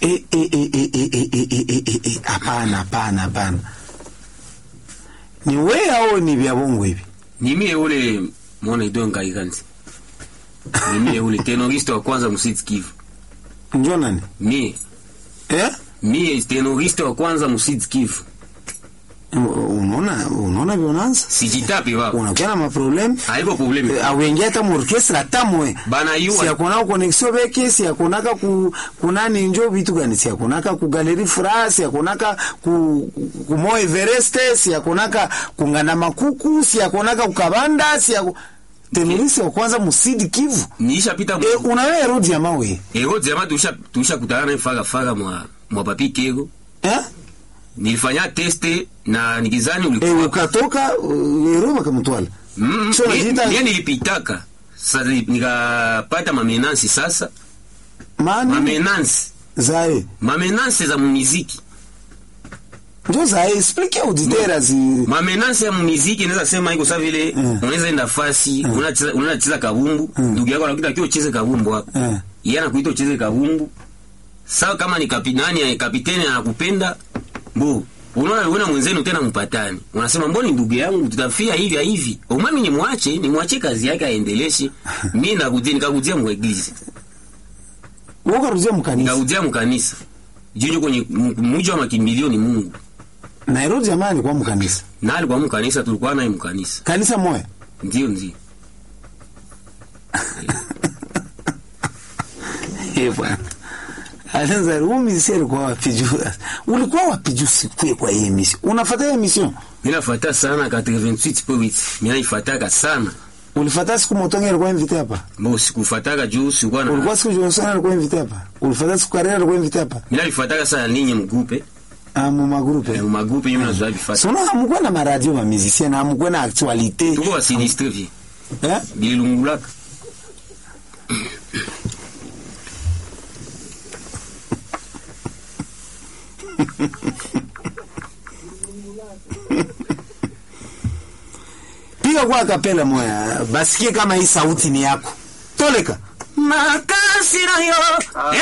Eh, eh, eh, eh, eh, eh, eh, eh, eh, eh, eh, hapana hapana hapana ni we au ni vya bongo hivi ni mie ule mwana idon kaikanzi ni mie ule tenoriste wa kwanza musit kivu njo nani mie eh? mie tenoriste wa kwanza musit kivu unaona unaona vionanza sijitapi baba unakuwa na maprobleme haiko probleme awengia hata muorkestra hata mwe bana si yua akonaka konexio beke si akonaka ku kunani njo vitu gani si akonaka ku galeri fra si akonaka ku ku Mo Everest si akonaka kungana makuku si akonaka kukabanda si ako tenurisi wa kwanza musidi Kivu niishapita e, unawe rodi ya mawe ero jama tuisha tuisha kutana naye faga faga mwa mwa papi kego eh nilifanya teste na nikizani e, ulikuwa ukatoka uh, ero bakamtwala Mm, So, mie- unajiita- mie nilipitaka sasa nikapata mamenansi sasa mani mamenansi zae mamenansi za mumiziki njo zae explique auditeur zi mamenansi ya mumiziki naweza sema iko sa vile Mm. unaweza enda fasi unacheza unacheza kabumbu ndugu yako anakuita kio ucheze kabumbu hapa Mm. yeye anakuita ucheze kabumbu sawa kama ni kapitani kapiteni anakupenda mbo unaona unaona mwenzenu tena mpatani unasema mboni ndugu yangu tutafia hivi hivi umami ni mwache ni mwache kazi yake aendeleshe mimi nakujia nikakujia mweglizi ukaruzia mkanisa nikakujia mkanisa jinyo kwenye m- mji wa makimbilio ni Mungu Nairobi jamaa alikuwa mkanisa na alikuwa mkanisa tulikuwa naye mkanisa kanisa moya ndio ndio Eh, bwana Alianza rumi si alikuwa wapi juu ulikuwa wapi juu sikue kwa hii emission unafuata hii emission mimi nafuata sana 88.8 mimi naifuataka sana ulifuata siku motonge alikuwa invité hapa mbo sikufuataka juu sikuwa na ulikuwa siku Johnson alikuwa invité hapa ulifuata siku Karera alikuwa invité hapa mimi nalifuataka sana ninyi mgupe ah mu magrupe mu magupe nyuma nazoa bifata sono hamkuwa na maradio ma musicien na hamkuwa na actualité tuko wasinistre vie eh bililungulaka piga kwa kapela moya basikie kama hii sauti ni yako toleka makasi nayo